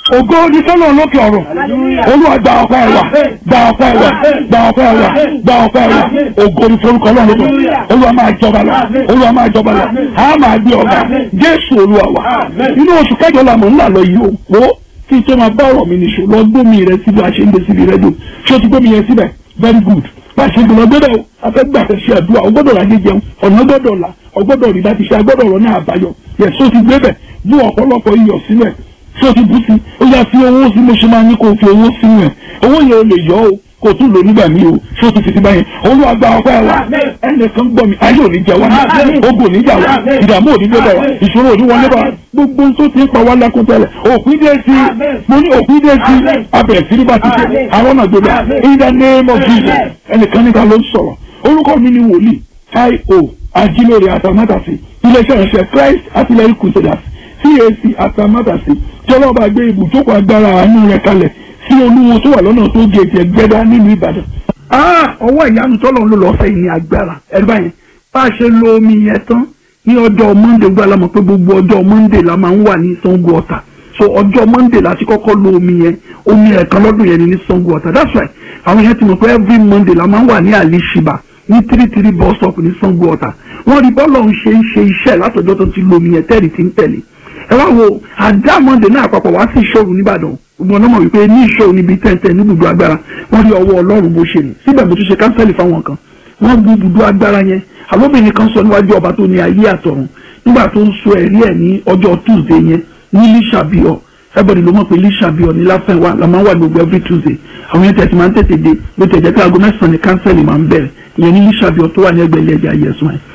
ògo ní sọ́nà lókè ọ̀rọ̀ olúwa gba ọpẹ́ wa gba ọpẹ́ wa gba ọpẹ́ wa gba ọpẹ́ wa ògo ní forúkọ náà lókè olúwa máa jọba lọ olúwa máa jọba lọ a máa gbé ọba jésù olúwa wa inú oṣù kẹjọ la mọ̀ ńlá lọ yìí o wo kí n tó máa bá ọ̀rọ̀ mi nìṣó lọ gbómi rẹ síbi àṣẹ ń gbé síbi rẹ dùn ṣé o ti gbómi yẹn síbẹ̀ very good bá a ṣe gbọ́dọ̀ gbọ́dọ̀ o a fẹ́ gbà fẹ́ ṣe àdúrà o gbọ́dọ̀ rájẹ jẹun ọ̀nà gbọ́dọ̀ là o gbọ́dọ̀ rí láti ṣe a gbọ́dọ̀ rọ ní àbáyọ yẹ so ti gbé bẹ̀ bú ọ̀pọ̀lọpọ̀ iyọ̀ sílẹ̀ so ti bú sí ó yá fi owó sí mo ṣe máa ní kó o fi owó sínú ẹ̀ owó yẹn o lè yọ o kò tún lò nígbà míì o so ti fi ti báyẹn olúwa gba ọpẹ́ wa ẹnìkan gbọ́ mi ayé ò ní jẹ wá ogun ò ní jà wá ìdààmú ò ní dé bá wa ìṣòro ò ní wọlé bá wa gbogbo tó ti ń pa wá lẹ́kún tẹ́lẹ̀ òpin dé sí mo ní òpin dé sí abẹ̀rẹ̀ sí ní bá ti ṣe àwọn náà gbé bá in the name of Jesus ẹnìkan níta ló ń sọ̀rọ̀ orúkọ mi ni wòlíì io ajílóore àtàmátàsí iléeṣẹ́ ìránṣẹ́ Christ artillery crusaders CAC àtàmátàsí tí ọlọ́ba gbé ibùjókòó agbára àánú rẹ̀ kalẹ̀ sí olúwo tó wà lọ́nà tó gèèjì ẹgbẹ́dá nílùú Ìbàdàn. ọwọ́ ìyanu tọ́lọ̀ ń lò lọ́sẹ̀ yìí ní agbára ẹ̀rí báyìí bá a ṣe lo omi yẹn tán ní ọjọ́ Monday gbọ́ alámọ̀ pé gbogbo ọjọ́ Monday la máa ń wà ní Sango Ọ̀tà so ọjọ́ Monday la ti kọ́kọ́ lo omi yẹn omi ẹ̀kan lọ́dún yẹn ni ní Sango Ọ̀tà that's right àwọn yẹn ti mọ̀ pé every Monday la máa ń wà ní Alishiba ní three three bus stop ní Sango Ọ̀tà wọ́n rí bọ́ọ̀lù ọ̀hún ṣe ń ṣe iṣẹ́ látọjọ́ tó ti lo omi yẹn tẹ́rì tí ń tẹ̀lé ẹ wá wo àdá Monday náà àpapọ̀ wá sí ìṣòro nìbàdàn gbogbo ọ̀nà mọ̀ wípé ní ìṣòro níbi tẹ́ntẹ́n ní ibùdó agbára wọ́n rí ọwọ́ Ọlọ́run bó ṣe ní síbẹ̀ mo tún ṣe kánsẹ́lì fáwọn kan wọ́n gbé ibùdó agbára yẹn àlóbìnrin kan sọ níwájú ọba tó ní ayé àtọ̀run nígbà tó ń sọ ẹ̀rí ẹ̀ ní ọjọ́ Tuesday yẹn ní lísàbíọ̀ everybody ló mọ̀ pé lísàbíọ̀ ní láfẹ̀wá la máa ń wà gbogbo every Tuesday àwọn yẹn tẹ̀sí máa ń tètè dé bó tẹ̀ jẹ́ pé aago mẹ́sàn-án ní kánsẹ́lì máa ń bẹ̀rẹ̀ ìyẹn ní lísàbíọ̀ tó wà ní ẹgbẹ́ ilé ẹja yẹsùn ẹ̀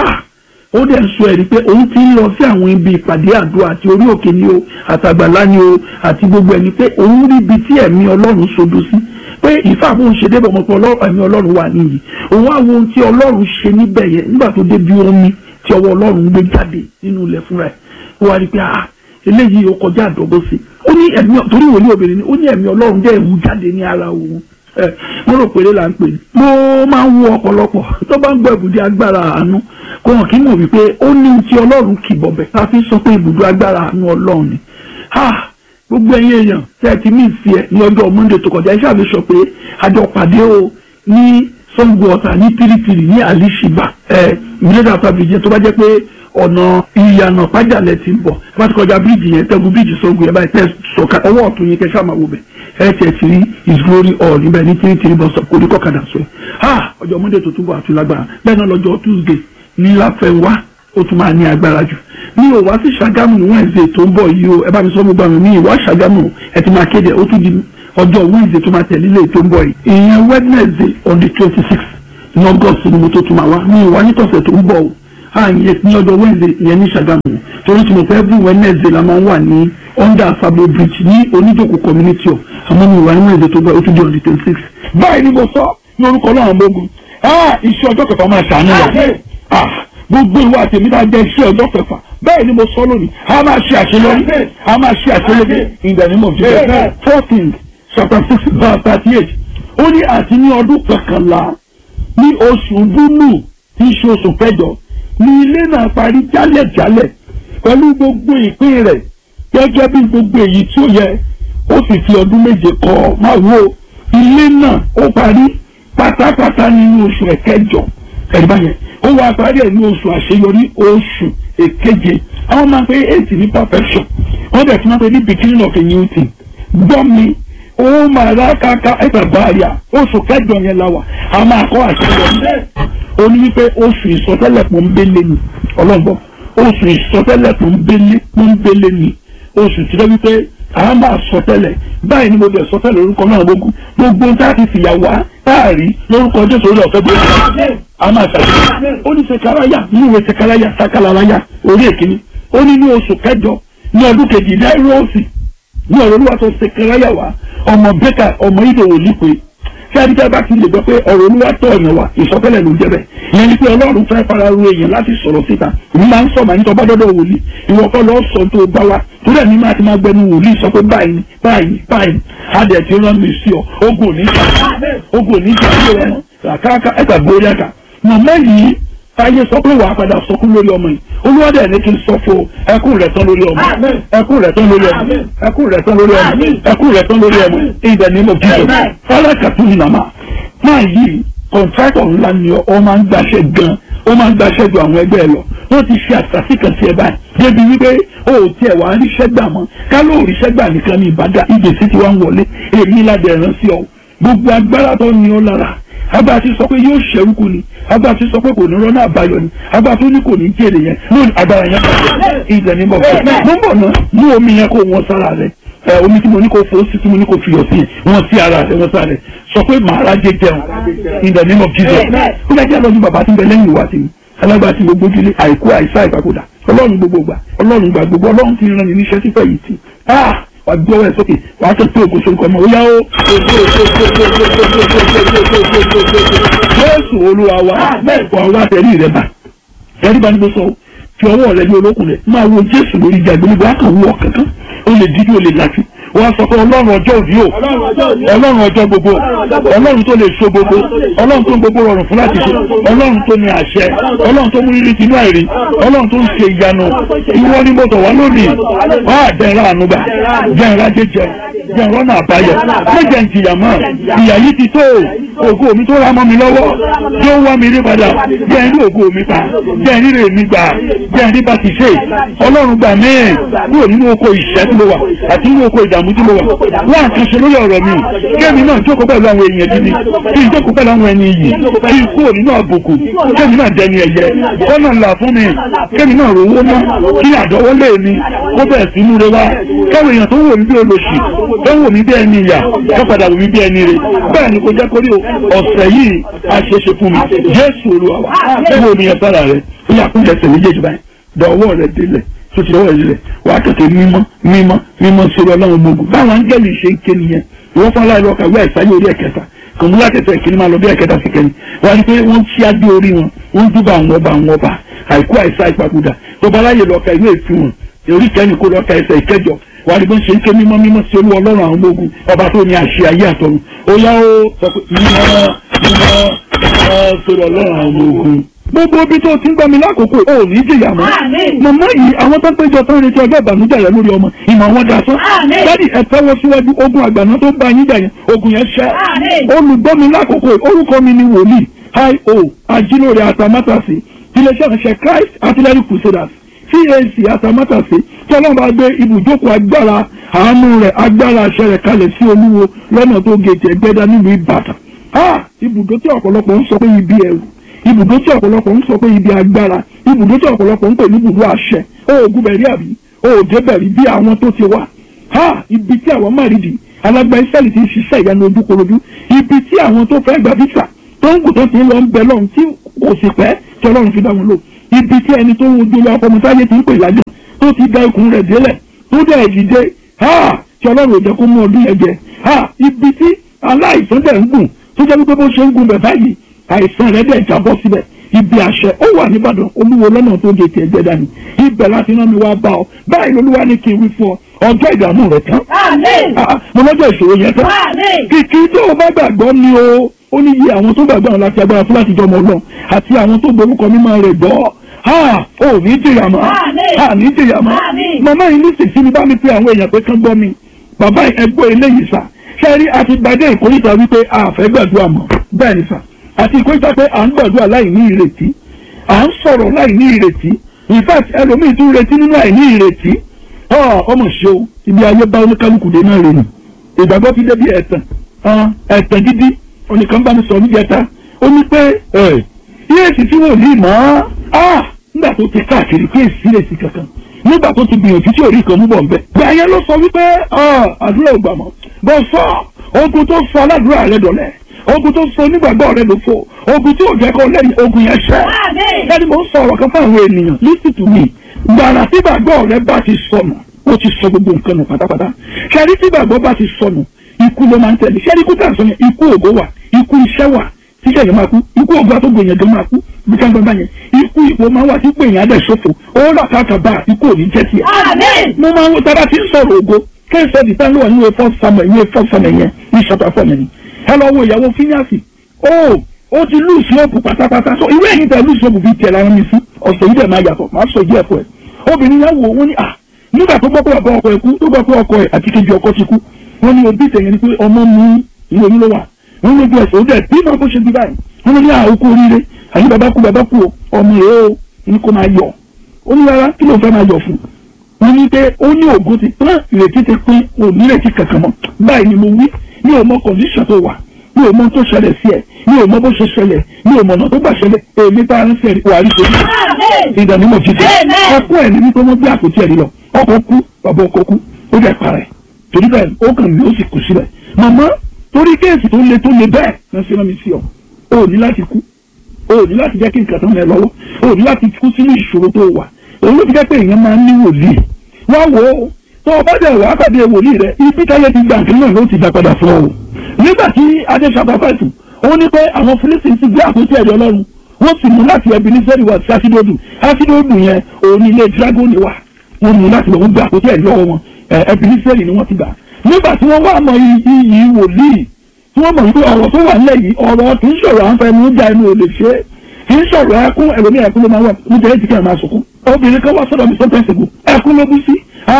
ó dẹ̀ sọ ẹ̀rí pé òun ti ń lọ sí àwọn ibi ìpàdé àdúrà àti orí òkè ni o àtàgbàlá ni o àti gbogbo ẹni pé òun rí ibi tí ẹ̀mí ọlọ́run sodo sí pé ìfà bóun ṣe débọ̀ mọ́ pé ẹ̀mí ọlọ́run wà níyì òun á wo ohun tí ọlọ́run ṣe níbẹ̀ yẹn nígbà tó débi omi tí ọwọ́ ọlọ́run gbé jáde nínú ilẹ̀ fúnra ẹ̀ ó wá rí pé ah eléyìí ó kọjá àdọ́gbó sí ó ní ẹ̀mí torí ìwòlé obìnrin ni ó ní ẹ̀mí ọlọ́run jẹ́ ìwú jáde ní ara òun mo rò pé là ń pè ní. mo máa ń wo ọ̀pọ̀lọpọ̀ tó bá ń gbọ́ ibùdó agbára àánú kò hàn kí n mọ̀ wípé ó ní ti ọlọ́run kì bọ̀bẹ̀ tá a fi sọ pé ibùdó agbára àánú ọlọ́run ni. gbogbo ẹ̀yin èèyàn tẹ́ ẹ ti ní ìsì ẹ̀ ní ọjọ́ Monday tó kọjá iṣẹ́ àmì sọ pé àjọ pàdé o ní Sango Ọ̀tà ní tìrìtìrì ní Alishiba ẹ̀ mílíọ̀nù àtàbíjẹ tó bá jẹ́ pé ọ̀nà ìyànà pàjálẹ̀ ti ń bọ̀ bá ti kọjá bíríìjì yẹn tẹ́gun bíríìjì Sango yẹn báyìí tẹ́ sọ̀ka ọwọ́ ọ̀tún yẹn kẹ́ sáà máa wò bẹ̀ ẹ tiẹ̀ ti rí his glory all níbẹ̀ ní three three bus stop kò ní kọ́kadà sọ ẹ̀ ha ọjọ́ monday tó túbọ̀ àti lágbára bẹ́ẹ̀ náà lọ́jọ́ tuesday ní láfẹ̀wá ó tún máa ní agbára jù mi ò wá sí ṣàgámù ní wednesday tó ń bọ̀ yìí o ẹ bá mi sọ mo gbà mí mi ìwá ṣàgámù ẹ ti máa kéde ó tún di ọjọ́ wednesday tó máa tẹ̀lé lè tó ń bọ̀ yìí ìyẹn wednesday on the twenty six ní august ni mo tó tún máa wá mi ìwá nítọ̀sẹ̀ tó ń bọ̀ o àyè ní ọjọ́ wednesday ìyẹn ní ṣàgámù torí tí mo fẹ́ every wednesday la máa ń wà ní under Sabo bridge ní oníjòkó community of àmọ́ mi wà ní wednesday tó bá ó tún di on the twenty six. báyìí ni mo sọ ní orúkọ náà mọ́gun iṣẹ́ ọjọ́ kẹfà máa ṣàánú wa gbogbo ìwà àtẹ̀mí náà jẹ́ iṣẹ́ ọjọ́ kẹfà bẹ́ẹ̀ ni mo sọ lónìí a máa ṣe àṣeyọrí a máa ṣe àṣeyọrí in the name of Jesus fourteen chapter six verse thirty eight ó ní àti ní ọdún kọkànlá ní oṣù búlù tí í ṣe oṣù kẹjọ ní ilé náà parí jálẹ̀jálẹ̀ pẹ̀lú gbogbo ìpín rẹ̀ gẹ́gẹ́ bí gbogbo èyí tí ó yẹ ó sì fi ọdún méje kọ́ máa wo ilé náà ó parí pátápátá nínú oṣù ẹ̀kẹjọ ẹ̀dá yẹn ó wá parí ẹ̀ ní oṣù àṣeyọrí oṣù èkeje àwọn máa ń pe eight ní perfection wọ́n dẹ̀ tún máa ń pe ní beginning of a new thing gbọ́ mi ó máa rá káká ẹ̀gbà báyà oṣù kẹjọ yẹn la wà a máa kọ́ àṣeyọrí ó ní wípé oṣù ìsọtẹ́lẹ̀ pọ́nbélé ni ọlọ́gbọ́n oṣù ìsọtẹ́lẹ̀ pọ́nbélé pọ́nbélé ni oṣù tí wọ́n wípé a máa sọtẹ́lẹ̀ báyìí ni mo bẹ̀ sọtẹ́lẹ̀ lórúkọ náà gbogbo gbogbo tá a ti fìyà wá táàrí lórúkọ jésù orí ọ̀fẹ́ bí a máa ṣàṣeyọrí ó ní sekaraya ní ìwé sekaraya sakalaraya orí èkìní ó ní ní oṣù kẹjọ ní ọdún kejì náírọ̀ọ̀sì ní ọ̀rọ̀ olúwa tó sekaraya wá ọmọ bẹ́kà ọmọ ìdòwò lípe tí adíjẹ́ bá ti lè gbọ́ pé ọ̀rọ̀ olúwa tọ̀ ọ̀yàn wa ìsọtẹ́lẹ̀ ló ń jẹ́ bẹ́ẹ̀ ìyẹn ni pé ọlọ́run fẹ́ fara ru èèyàn láti sọ̀rọ̀ síta èmi máa ń sọ màá ní tọ́ bá dọ́dọ̀ wòlíì ìwọ kọ́ lọ́ọ́ sọ tó bá wa torí ẹ̀mí máa ti máa gbẹnu wòlíì sọ pé báyìí ni báyìí ni báyìí ni adẹ̀ ti rán mi sí ọ ogun ò ní jà ogun ò ní jà ilé rẹ mọ́ àkàkà ẹ̀ka gbórí ẹ̀ka màmá yìí táyé sọ pé wàá padà sọkún lórí ọmọ yìí olúwadẹ ní kí n sọ fún ẹkún rẹ tán lórí ọmọ ẹkún rẹ tán lórí ọmọ ẹkún rẹ tán lórí ọmọ ẹkún rẹ tán lórí ọmọ ìdẹ ní mo jíjọ fọlákàtú ni màmá máa yí kọ̀ǹtrátọ̀ ńlá ni ọ máa ń gbaṣẹ́ gan ó máa ń gbaṣẹ́ ju àwọn ẹgbẹ́ ẹ lọ wọ́n ti ṣe àṣàṣì kan sí ẹ báyìí débi wípé o ò tiẹ̀ wá ríṣẹ́ gbà mọ́ ká ló ríṣẹ́ gbà nìkan ní ìbàdàn ìgbésí ti wá ń wọlé èmi ládẹ ẹ̀rán sí ọ gbogbo agbára tó ní ọ lára abá ti sọ pé yóò ṣẹ́rúkú ni abá ti sọ pé kò ní rọ́nà àbáyọ ni abá tó ní kò ní jèrè yẹn lónìí agbára yẹn bàjẹ́ ìjẹ́ ní bọ̀fẹ́ mo ń bọ̀ náà mú omi yẹn kó wọn sára rẹ ẹ omi tí mo ní kó fo sí tí mo ní kó fiyọ̀ sí wọn sí ara rẹ wọn sára rẹ sọ pé màá rájẹ jẹun in the name of Jesus ó dájú àlọ́ ní bàbá tí ń bẹ lẹ́yìn ìwà tèmi alágbá tí gbogbo ojúlé àìkú àìsá ìpapòdà ọlọ́run gbogbo gbà ọlọ́run gbà gbogbo ọlọ́run ti rán mi níṣẹ́ sípẹ̀ yìí tì wà gbé ọwọ́ ẹ̀ sókè wà á tẹ̀sí ògo sórúkọ ọmọ òyà ó. Jésù olúwa wa wà wá tẹ̀lé rẹ̀ bá tẹ̀lé bá ní bó sọ fi ọwọ́ rẹ̀ ní olókùn rẹ̀ máa wo Jésù lórí ìjà gbogbo àkàn wọ̀ kankan ó lè dídí ó lè lajú wọ́n sọ pé ọlọ́run ọjọ́ òní o ọlọ́run ọjọ́ gbogbo ọlọ́run tó lè so gbogbo ọlọ́run tó ń gbogbo rọrùn fún láti ṣe ọlọ́run tó ní àṣẹ ọlọ́run tó mú rírì tinú àìrí ọlọ́run tó ń ṣe ìyanu ìwọ ni mo tọ̀ wá lónìí wá àdẹ́rẹ́ ànúgbà jẹ́nra jẹjẹ jẹ́nra náà àbáyọ méjẹ ń jìyà mọ́ ìyà yìí ti tó ògo mi tó ra mọ́ mi lọ́wọ́ yóò wá mi rí padà jẹ́ ní ògo mi pa jẹ́ ní rè mi gbà jẹ́ ní bá ti ṣe ọlọ́run gbà mí kúrò nínú oko ìṣẹ́ tí mo wà àti nínú oko ìdààmú ìdààmú tí mo wà wọ́n àkànṣe lórí ọ̀rọ̀ mi kémi náà jókòó pẹ̀lú àwọn èèyàn gidi kí n jókòó pẹ̀lú àwọn ẹni yìí kí n kúrò nínú àbùkù kémi náà dẹni ẹ̀yẹ kọ́nà ńlá fún mi kémi náà rówó ná kí àdọ́wọ́lé mi kó bẹ̀ẹ̀ sí múre wá káwọn èèyàn tó wò mí bí olóṣì tó wò mí bí ẹni ìyà tó padà wò mí bí ẹni rè bẹ́ẹ̀ ni kò jẹ́ kórí ọ̀sẹ̀ yìí àṣeṣe fún mi Jésù Olúwa wa wọ́n mi yẹn sára rẹ̀ ó yà kún ẹsẹ̀ méjèèjì báyìí dọ̀wọ́ rẹ̀ délẹ̀ tó ti lọ́wọ́ ìrẹ̀lẹ̀ wà á kẹ̀kẹ́ mímọ́ mímọ́ mímọ́ sórí ọlọ́run gbogbo báwọn áńgẹ́lì ṣe ń ké nìyẹn ìwọ́n fún aláìlọ́ kàwé àìsáyé orí ẹ̀kẹta kòmúlá kẹsẹ̀ kìíní máa lọ bí ẹ̀kẹta sí kẹ́ni wọ́n á ní pé wọ́n ṣí adé orí wọn wọ́n dúbà àwọn ọba àwọn ọba àìkú àìsá ìpapòdà tó bá láyè lọ ka ìwé ìfún wọn orí kẹ́ni kó lọ ka ẹsẹ̀ ìkẹjọ wà á ní bó ń ṣe ń ké mímọ́ mímọ́ sí olú ọlọ́run àwọn ogun ọba tó ní àṣẹ ayé àtọ̀run ó yá ó sọ pé mímọ́ mímọ́ mímọ́ sórí ọlọ́run àwọn ogun gbogbo ibi tó ti ń gbọ́ mi lákòókò ò ní jìyà mọ́. màmá yìí àwọn tó ń péjọ tó ń retí ọjọ́ ìbànújẹ́ rẹ lórí ọmọ ìmọ̀ wọn dà sán. dádì ẹ tẹ́wọ́ síwájú ogun àgbàná tó ń bá yín jà yẹn ogun yẹn ṣẹ́. olùgbọ́ mi lákòókò orúkọ mi ni wòlíì io ajílóore àtàmátàsí iléeṣẹ́ ìránṣẹ́ Christ Artillery Crusaders CAC àtàmátàsí tí ọlọ́run bá gbé ibùjókòó agbára àánú rẹ̀ agbára àṣẹ rẹ̀ kalẹ̀ sí olúwo lọ́nà tó gèjì ẹgbẹ́dá nílùú Ìbàdàn. ibùdó tí ọ̀pọ̀lọpọ̀ ń sọ pé ibi ẹ̀rù ibùdó tí ọ̀pọ̀lọpọ̀ ń sọ pé ibi agbára ibùdó tí ọ̀pọ̀lọpọ̀ ń pè ní ibùdó àṣẹ oògùn bẹ̀rí àbí òòjẹ́ bẹ̀rí bí àwọn tó ti wà ha ibi tí àwọn márìdì alágbá ìsẹ́lì ti ń ṣiṣẹ́ ìyanu ojúkorojú ibi tí àwọn tó fẹ́ gba visa tó ń gùn tó ti ń lọ ń bẹ lọ́run tí kò sì pẹ́ tí ọlọ́run fi dá wọn lò ibi tí ẹni tó ń wojú lọ ọkọ̀mọsáyé ti ń pè lájọ tó ti da ikùn rẹ̀ délẹ̀ tó dẹ̀ dìde ha tí ọlọ́run ò jẹ́ kó mú ọdún yẹn jẹ ha ibi tí aláìsàn dẹ̀ ń gùn tó jẹ́ wípé bó ṣe ń gùn bẹ̀ báyìí àìsàn rẹ̀ dẹ̀ jábọ́ síbẹ̀ ibi àṣẹ ó wà nìbàdàn olúwo lọ́nà tó gé tiẹ̀ jẹ́ dání ibẹ̀ láti rán mi wá bá ọ báyìí lolúwa ní kí n wí fún ọ ọjọ́ ìdààmú rẹ̀ tán mo lọ́jọ́ ìṣòro yẹn tán kìkì tó o bá gbàgbọ́ ni o ó ní iye àwọn tó gbàgbọ́ àwọn láti agbára fún láti jọmọ ọlọ́run àti àwọn tó gborúkọ mímọ́ rẹ̀ gbọ́ ha ò ní jìyà mọ́ ha ní jìyà mọ́ màmá yìí ní sèṣin mi bá mi pe àwọn èèyàn pé kán gbọ́ mi bàbá ẹgbẹ́ eléyìí sà ṣẹ́rí àti gbadé ìkórìtà wípé a fẹ́ gbàdúrà mọ́ bẹ́ẹ̀ ni sà àti ìkórìtà pé à ń gbàdúrà láì ní ìrètí à ń sọ̀rọ̀ láì ní ìrètí in fact ẹlòmíì tún retí nínú àìní ìrètí ọmọ ṣe o ibi ayé bá oníkálukú dé náà rè nù ìgbàgbọ́ fi débi ẹ̀tàn ẹ̀tàn gidi onìkan bá mi sọ níjẹta ó ní pé yéèsì tí wò ní mọ́ nígbà tó ti káàkiri pé èsì èsì kankan nígbà tó ti gbìyànjú tí orí kan mú bọ̀ nbẹ. gbàyẹn ló sọ wípé àdúrà ò gbà mọ́ bọ́ sọ ogun tó sọ aládùúrà rẹ dọ̀lẹ́ ogun tó so nígbàgbọ́ rẹ ló fò ogun tí ò jẹ́ kó lẹ́yìn ogun yẹn ṣẹ́. ẹni mo ń sọ ọ̀rọ̀ kan fún àwọn ènìyàn listen to me gbàrà tí gbàgbọ́ rẹ bá ti sọnù ó ti sọ gbogbo nǹkan nù pátápátá ṣẹ́rí tí gbàgbọ́ bá ti sọnù ikú ló máa ń tẹ̀lé ṣẹ́rí ikú tàn sọ yẹn ikú ògo wà ikú iṣẹ́ wà tíṣẹ́ yẹn máa kú ikú ògo àtọ́gbò yẹn gan máa kú bí ká gbọ́n bá yẹn ikú ipò máa wà tí pé yẹn á dẹ̀ ṣòfò ó rà káàkà bá ikú ò ní jẹ́ tiẹ̀. mo máa ń wo tábà tí ń sọ̀rọ̀ ògo kẹ́sẹ̀ dìtà ló wà ní ìwé fọ́ samuel ìwé fọ́ samuel yẹn ní ṣọ́tà fọ́ mi ni ẹ lọ wo ìyàwó fíníàsì ó ó ti lùsì òpù pátápátá so ìwé ẹ̀yìn tẹ lùsì òpù fi tiẹ̀ lára mi sí ọ̀sẹ̀ yìí dẹ̀ máa yàtọ̀ máa sọ ìdí ẹ̀fọ́ ẹ̀ obìnrin yẹn wò wọ́n ní à nígbà tó gbọ́ pé ọkọ ọkọ ẹ̀ kú tó gbọ́ pé ọkọ ẹ̀ àti kejì ọkọ ti kú wọ́n ní òbí tẹ̀yẹ ni pé ọmọ mi ìwé mi ló wà wọ́n lójú ẹsẹ̀ ó dẹ̀ bí máa bó ṣe bí báyìí wọ́n ní àókù oríire àyè bàbá kú bàbá kú ọmọ rẹ̀ ó ní kó máa yọ̀ ó ní rárá kí ló fẹ́ máa yọ̀ fún wọ́n ní pé ó ní ògùn ti pín ìrètí ti pín òní ìrètí kankan mọ́ báyìí ni mo wí mi ò mọ condition tó wà mi ò mọ tó ṣẹlẹ̀ sí ẹ̀ mi ò mọ bó ṣe ṣẹlẹ̀ mi ò mọ ọ̀nà tó gbà ṣẹlẹ̀ èmi tá a ń sẹ́rí wà á rí torí ìdánimọ̀ jíjẹ ọkọ ẹ̀ ní wípé wọ́n gbé àpótí ẹ̀rí lọ ọkọ kú bàbá ọkọ kú ó jẹ́ parẹ́ torí bẹ́ẹ̀ ó kàn mí ó sì kù síbẹ̀ màmá torí kéèsì tó le tó le bẹ́ẹ̀ náà ṣe rán mi sí ọ o ò ní láti kú o ò ní láti jẹ́ kí nǹkan tán mẹ́ lọ́wọ́ o ò ní láti kú sínú ìṣòro tó wà òun ló fi jẹ́ pé èèyàn máa ń ní wòlíì wá wò ó tó o bá dẹ̀ wá pàdé wòlíì rẹ ibi táyé ti gbà nǹkan náà ló ti dá padà fún ọ o nígbà tí adé ṣàpàpàtù ó ní pé àwọn Fílísítì ti gbé àpótí ẹ̀rí Ọlọ́run wọ́n sì mú láti ẹbí ní sẹ́rí wá sí asidodu asidodu yẹn òun ní ilé dragoni wà wọ́n mú láti lọ́wọ́ gbé àpótí ẹ̀rí lọ́wọ́ wọn ẹbí ní sẹ́rí ni wọ́n ti gbà nígbà tí wọ́n wá mọ iyì wòlíì tí wọ́n mọ̀ wípé ọ̀rọ̀ tó wà nílẹ̀ yìí ọ̀rọ̀ kì í sọ̀rọ̀ à ń fẹ́ mú já inú ò lè ṣe é kì í sọ̀rọ̀ ẹkún ẹlòmí ẹkún ló máa wà níbi ẹ̀jẹ̀ kí ẹ máa sunkún obìnrin kan wá sọ́dọ̀ mi sọ́tẹ̀ ṣègùn ẹkún ló bú sí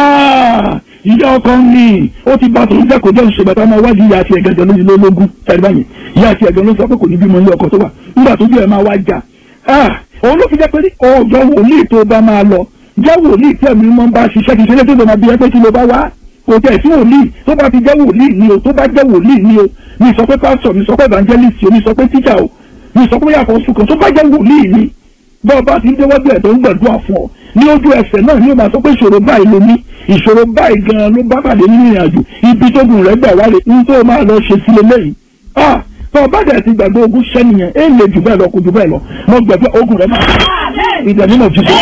ìyá ọkọ mi ó ti bá tòun jẹ́kọ̀ọ́ jẹ́ òṣèlú bàtà máa wájú ìyá àti ẹ̀gẹ́jọ lójú lólógún tẹ̀lé báyìí ìyá àti ẹ̀gẹ́ ló sọ pé kò ní bímọ ilé ọkọ tó wà nígbà tó bí ẹ máa wá jà òun ló fi jẹ́ pé ọjọ́ wòlíì tó bá máa lọ jẹ́ wòlíì tí ẹ̀mí mọ́ bá ṣiṣẹ́ kì í ṣe lé tó bá máa bí ẹ pé kí ló bá wá kò tẹ̀ sí wòlíì tó bá ti jẹ́ wòlíì ni o tó bá jẹ́ wòlíì ni o mi sọ pé pásítọ̀ mi sọ pé evangelist o mi sọ pé teacher o mi sọ pé yàtọ̀ sùkàn tó bá jẹ́ wòlíì ni bọ́ ọba ti ń déwájú ẹ̀ tó ń gbàdúrà fún ọ ní ojú ẹsẹ̀ náà ni ó máa sọ pé ìṣòro báyìí ló ní ìṣòro báyìí gan-an ló bá pàdé nínú ìrìn àjò ibi tó gùn rẹ̀ gbà wálé ní tó máa lọ ṣe sílé lẹ́yìn ah tó ọba dẹ̀ ti gbàgbé ogun ṣẹ́ nìyẹn é lè jù bẹ́ẹ̀ lọ kò jù bẹ́ẹ̀ lọ mo gbàgbé ogun rẹ̀ máa ìdẹ̀ nínú jíjẹ.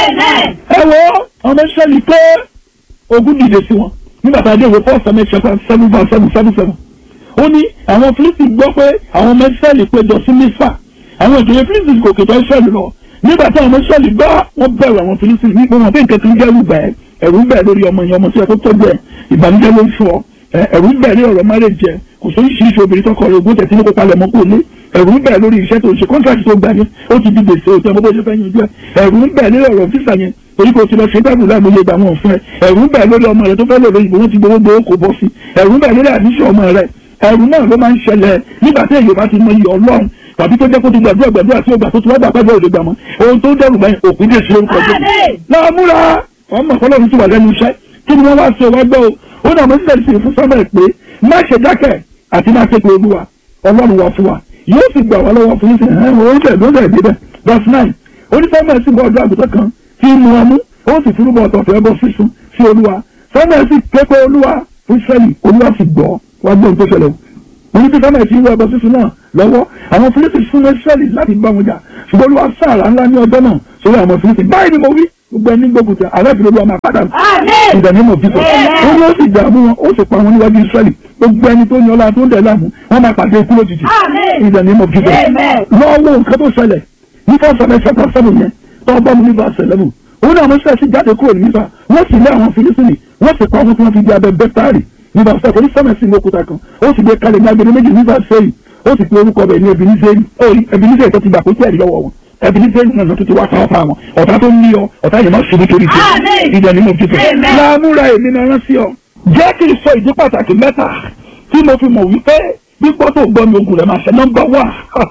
ẹ wo ọmọ ìṣẹ́lì pé ogun dìde sí wọn nígbà tá a dé ìwé four seven seven seven seven seven seven ó ní àwọn fílípì gbọ́ pé àwọn ọmọ ìṣẹ́lì péjọ sí mísà àwọn ìjòyè fílípì kò kètò ìṣẹ́lì lọ nígbà tí àwọn mọ́ṣẹ́lì gbọ́ wọ́n bẹ̀rù àwọn Fílísítì nípa wọn pé nǹkan kan jẹ́rù bẹ́ẹ̀ ẹ̀rù bẹ́ẹ̀ lórí ọmọ yẹn ọmọ tí ẹ tó tọ́jú ẹ̀ ìbànújẹ́ ló ń fọ ẹ̀rù bẹ́ẹ̀ lórí ọ̀rọ̀ márèjì ẹ̀ kò sóyún ṣíṣe obìnrin tọkọ rẹ̀ ogún tẹ̀sí ní kó palẹ̀ mọ́ kó lé ẹ̀rù bẹ́ẹ̀ lórí iṣẹ́ tó ń ṣe kọ́ńtàkì tó gbà ní ó ti di gbèsè òtún ọmọ bó ṣe fẹ́ yanjú ẹ̀ ẹ̀rù bẹ́ẹ̀ lórí ọ̀rọ̀ físà yẹn torí kò ti lọ ṣe dábùú láàmú ilé ìgbàwọn òfin ẹ̀ ẹ̀rù bẹ́ẹ̀ lórí ọmọ rẹ̀ tó fẹ́ lò lóyìnbó wọn ti gbowó gbowó kò bọ́ sí ẹ̀rù bẹ́ẹ̀ lórí àdíṣe ọmọ rẹ̀ ẹ̀rù náà ló máa ń ṣẹlẹ̀ nígbà tí èyí bá ti mọ iyọ̀ ọlọ́run tàbí tó jẹ́ kó ti gbàdúrà gbàdúrà tí ó gbà tó ti wá gbà pẹ́jọ́ òde gbà mọ́ ohun tó dẹ́rù báyìí òpin dè sí orúkọ jẹ́ náà múra ọmọ ọlọ́run ti wà lẹ́nu iṣẹ́ kí ni wọ́n wá ṣe wá gbọ́ o ó náà mo ń tẹ̀lé sí fún sọ́mọ̀ pé má ṣe dákẹ́ àti má ṣe pé olúwa ọlọ́run wà fún wa yóò sì gbà wá lọ́wọ́ fún ìsìn ẹ̀hún orí tẹ̀ lóṣẹ̀ débẹ̀ verse nine onífẹ́mẹ̀ sì bọ́ ọjọ́ àgùntàn kan tí mu ọmú ó sì túrúbọ̀ ọ̀tọ̀ọ̀tọ̀ ẹbọ sísun sí olúwa fẹ́mẹ̀ sì ké pé olúwa fún Ísírẹ́lì olúwa sì gbọ́ wá gbọ́ ohun tó ṣẹlẹ̀ o oní tí fẹ́mẹ̀ sì wọ ẹbọ sísun náà lọ́wọ́ àwọn Fílísítì fún Ísírẹ́lì láti bá wọn jà ṣùgbọ́n olúwa sáàrà ńlá ní ọjọ́ náà sórí àwọn Fílísítì báyìí ni mo wí gbogbo ẹni gbógun tẹ alábìrin olúwa máa padà ìdánimọ̀ bíbọ̀ ó ní ó sì dààmú wọn ó sì pa wọn níwájú Ísírẹ́lì gbogbo ẹni tó ní ọlá tó ń dẹ̀ láàmú wọn máa pàdé ikú lójijì ìdánimọ̀ bíbọ̀ lọ́wọ́ nǹkan tó ṣẹlẹ̀ ní fọ́sọ̀rẹ́ sẹ́kọ̀ sẹ́nu yẹn tó bá mu ní verse eleven òun náà wọ́n ṣẹ̀ṣì jáde kúrò ní nípa wọ́n sì lé àwọn Fílísítì wọ́n sì pa wọn tí wọ́n fi di abẹ bẹ́tárì ní verse seven oníṣẹ́mẹ̀sì ní òkúta kan ó sì gbé kalẹ̀ ní agbede méjì ní verse seven ó sì pe orúkọ bẹ̀ ní Ebenezer tó ti gbà kó tí ẹ̀rí lọ́wọ́ wọn Ebenezer náà tó ti wá sáwọ́ fáwọn ọ̀tá tó ń ní ọ ọ̀tá yẹn má ṣubú torí tí ìdẹ̀ nínú títẹ̀ láàmúra èmi náà rán sí ọ. jẹ́ kí n sọ ìdí pàtàkì mẹ́ta tí mo fi mọ̀ wípé gbígbọ́ tó gbọ́ mi ogun rẹ̀ máa ṣe nọ́mbà wà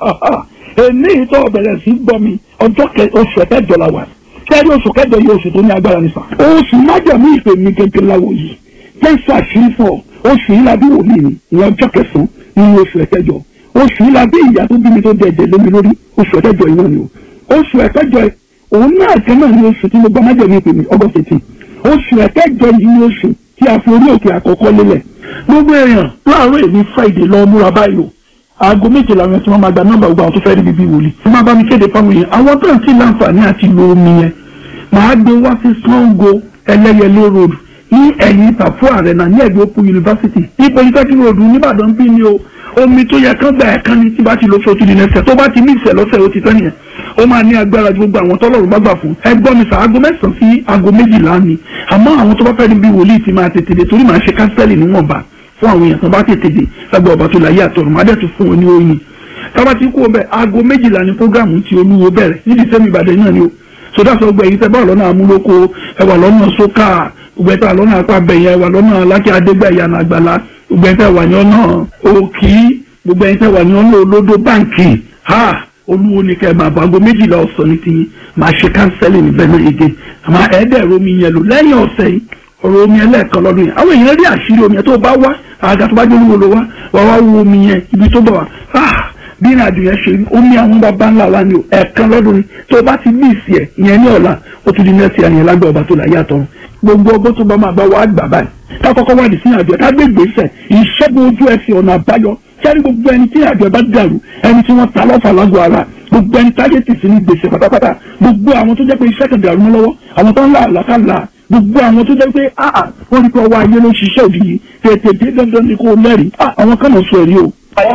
èmi ìtọ́ bẹ̀rẹ̀ sí gbọ́ mi ọjọ́ oṣù kẹjọ la wà kẹ́rí oṣù kẹjọ yìí oṣù tó ní agbára nìfà oṣù májàmú ìpè mi gẹ́gẹ́ láwo yìí jésù àṣírí fún ọ oṣù yìí la bí wòlíì mi ìyẹn ọjọ́ kẹsàn-án nínú oṣù ẹ̀kẹjọ oṣù yìí la bí ìyá tó bí mi tó dẹ̀dẹ̀ lómi lórí oṣù ẹ̀kẹjọ yìí náà ni o oṣù ẹ̀kẹjọ òun náà kẹ́ náà ni oṣù tí mo gbọ́ májàmú ìpè mi august eighteen oṣù ẹ̀kẹjọ yìí ni oṣù tí a fi orí òkè àkọ́kọ́ lélẹ̀ gbogbo èèyàn láàárọ̀ èmi friday lọ múra báyìí o aago méje làwọn yẹn tí wọ́n máa gba nọ́mbà gbogbo àwọn tó fẹ́ rí bíbí wòlíì tí wọ́n bá mi kéde fáwọn yẹn àwọn tó ń tí láǹfààní àti lo omi yẹn màá gbé wá sí Sango ẹlẹ́yẹlé road ní ẹ̀yìn ìtàfó àrẹ̀nà ní ẹ̀gbẹ́ òpó yunifásitì ní polytechnic road nìbàdàn bí ni o omi tó yẹ kán gbà ẹ̀ kán ní tí bá ti lọ sọ tìdí nẹsẹ̀ tó bá ti ní ìṣẹ̀ lọ́sẹ̀ ó ti tán nìyẹn ó máa ní agbára ju gbogbo àwọn tọ́lọ́run bá gbà fún ẹ gbọ́ mi sà aago mẹ́sàn-án sí aago méjìlá ni àmọ́ àwọn tó bá fẹ́ rí bí wòlíì ti máa tètè dé torí màá ṣe kánsẹ́lì níwọ̀nba fún àwọn èèyàn tó bá tètè dé lágbà ọba tó láyé àtọ̀run má dẹ̀ tún fún wọn ní oyin tábà tí kú ọbẹ̀ aago méjìlá ni programu ti olúwo bẹ̀rẹ̀ nídìí sẹ́mi ìbàdàn náà ni o sódà sọ gbẹ yìí tẹ bá lọ́nà amúlòkó ẹ wà lọ́nà sókà gbẹ tá lọ́nà apá bẹ̀yẹ ẹ wà lọ́nà lákì adégbẹ̀yà nàgbàlá gbẹ tẹ wà ní ọ̀nà òkì gbogbo ẹ̀yin tẹ wà ní ọ̀nà olódó báǹkì ha olúwo ni kẹ́ ẹ máa bọ̀ aago méjìlá ọ̀sán ní tiyín máa ṣe kánsẹ́lì níbẹ̀ náà yege àmọ́ ẹ̀ẹ́dẹ̀rẹ̀ omi yẹn lò lẹ́yìn ọ̀sẹ̀ yìí ọ̀rọ̀ omi ẹlẹ́ẹ̀kan lọ́dún yẹn àwọn èèyàn rí àṣírí omi yẹn tó bá wá àga tó bá jẹ́ olúwo ló wá wà wá wo omi yẹn ibi tó bọ̀ wá ah bí ìrìn àjò yẹn ṣe rí omi àwọn bàbá ńlá wa ni o ẹ̀ẹ̀kan lọ́dún ni tó bá ti bí ìsì ẹ̀ ìyẹn ní ọ̀la ó tún di nẹ́ẹ̀sì ẹ̀yìn lágbẹ́ ọba tó láyé àtọ̀run gbogbo ọgbọ́n tó bá máa bá wa gbà báyìí ká kọ́kọ́ wá ní sí àjọ ká gbé gbèsè ìṣẹ́gun ojú ẹsẹ̀ ọ̀nà àbáyọ sẹ́ni gbogbo ẹni tí àjọ bá dàrú ẹni tí wọ́n ta lọ́fà lágọ̀ọ́ ara gbogbo ẹni táyé tì sí ní gbèsè pátápátá gbogbo àwọn tó jẹ́ pé iṣẹ́ kan dàrú mọ́ lọ́wọ́ àwọn tó ń là àlàkàlà gbogbo àwọn tó jẹ́ pé áà wọ́n rí pé ọwọ́ ayé ló ń ṣiṣẹ́ òdì yìí tètè dé dandan ni kò lẹ́rìí ah àwọn kan mọ̀ sọ èrí o.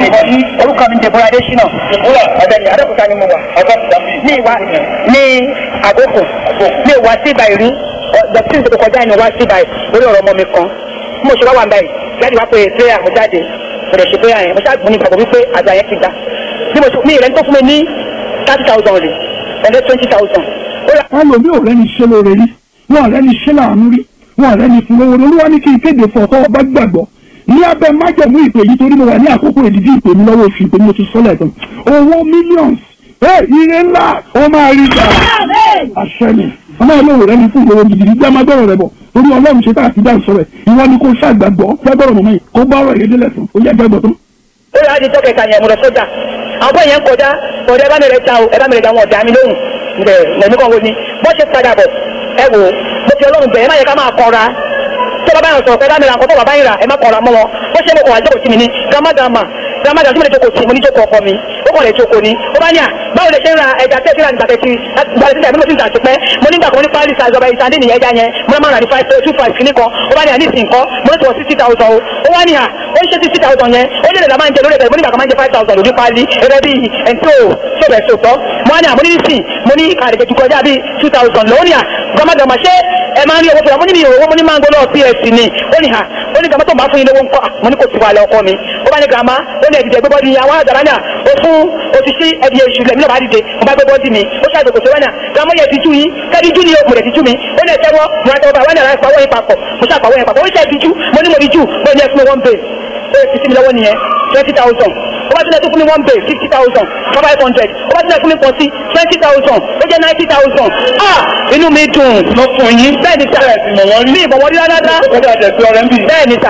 orúkọ mi Deborah Adesina ọ̀dẹ̀ni Adékúta ni mo wà ní ìwà ní àgókò ní ìwà síbà ìrí dọ̀tí ìṣètò kọjá ní ìwà síbà lórí ọ̀rọ̀ ọmọ mi kan bí mo ṣe wá wà báyìí jáde wá pé prayer mo jáde mo lè ṣe prayer yẹn mo ṣáà ní ìgbàgbọ́ wípé àgbà yẹn ti gbà bí mo ṣe mi ìrẹ́ni tó fún mi ní thirty thousand rè ẹ̀lẹ́ twenty thousand. ẹlòmí ò rẹ́ni ṣe lóore rí wọn ò rẹ́ni ṣe láàánú rí wọn ò rẹ́ni fún lówó olúwa ní kí n kéde fún ọkọ ọba gbàgbọ́ ní abẹ́ májẹ̀mú ìpè yìí torí mo wà ní àkókò ìdíjí ìpè mi lọ́wọ́ oṣù ìpè mi mo ti sọ́lẹ̀ tán owó millions ẹ ire ńlá ó máa rí gbà àṣẹ ni ọmọ ìlú rẹ ní fún ìlówó gidigidi gbé amágbọ́rọ̀ rẹ bọ̀ torí ọlọ́run ṣe tá àti dá ìsọ̀rọ̀ ìwọ ni kò ṣàgbàgbọ́ gbàgbọ́rọ̀ mọ̀mọ́ yìí kó bá ọ̀rọ̀ yẹn délẹ̀ tán ó yẹ gbàgbọ́ tán. ó yà á di tọ́kẹ̀ ìta yẹn mo lọ sójà àwọn bóyá ń kọjá kọjá ẹ bá mi rẹ ta o ẹ bá mi rẹ ta wọn ọ̀dà mi lóhùn ǹbẹ̀ mẹ̀mí kan wo ni bó ṣe padà bọ̀ ẹ wò mo fi ọlọ́run bẹ̀ ẹ má yẹ ká máa kọra tó bá báyọ̀ sọ̀rọ̀ pé bá mi ra nǹkan tó bàbá yìí rà ẹ má kọra mọ́ wọn bó ṣe mo kọ̀ wá jókòó sí mi ní gàmágàmà gàmágàmà tí mo lè jókòó sí mo ní jókòó ọkọ mi ó kọ̀ lè jókòó ni ó bá ní à báwo lè ṣe ń ra ẹja tẹ́tí ra nígbà tẹ́tí gbàlẹ́ síta ìbílẹ̀ tí ń tà sí pẹ́ mo nígbà kan ní pálí size ọba ìsàndé nìyẹn ẹja yẹn mo máa ń rà ní five two five kìíní kan ó bá ní à ní ìsìn kan mo ní tó wọ sixty thousand o ó wá ní à ó ń ṣe sixty thousand yẹn ó lè la máa ń jẹ lórí ẹ̀bẹ̀ mo nígbà kan máa ń jẹ five thousand lórí pálí ẹ̀rẹ́ bíi ẹ̀ńtí ò sọ̀bẹ̀ sòtọ́ mo wá ní à mo ní nísìn mo ní kàdé tó kọjá bíi two thousand lọ́wọ́ ní à gbọmọgbọmọ ṣé ẹ máa ń rí owó fúnra mo ní mi ò owó mo ní máa ń gbọ́dọ̀ ps ni ó ní ha ó ní gàmá tó ń bá fún yín lówó ńkọ́ mo ní kò sí wàhálà ọkọ mi ó bá ní gàmá ó ní ẹ̀dìdẹ̀ gbẹ́bọ́dì yín àwọn àgbàrá náà ó fún òṣìṣẹ́ ẹ̀dì èṣù lẹ́mí náà bá dìde mo bá gbẹ́bọ́dì mi ó ṣàgbé kò sí wánà gàmá yẹ ti tú yín kẹ́ẹ́dì jú ni mo lè ti tú mi ó ní ẹ̀tẹ́wọ́ mo ra tẹ́wọ́ bá wánà láì pawọ́ yín papọ̀ mo ṣàpawọ́ yín papọ̀ ó ṣe ti tú mo ní mo di jú mo ní ẹ fún mi one bay ó yẹ fi sí mi lọ́wọ́ nìyẹn twenty thousand ó bá tilẹ̀ tó fún mi one bay fifty thousand five hundred ó bá tilẹ̀ fún mi pọ̀sí twenty thousand ó jẹ́ ninety thousand ah inú mi dùn lọ fún yín bẹ́ẹ̀ ni sà mi ìbọn wọlé rárá bẹ́ẹ̀ ni sà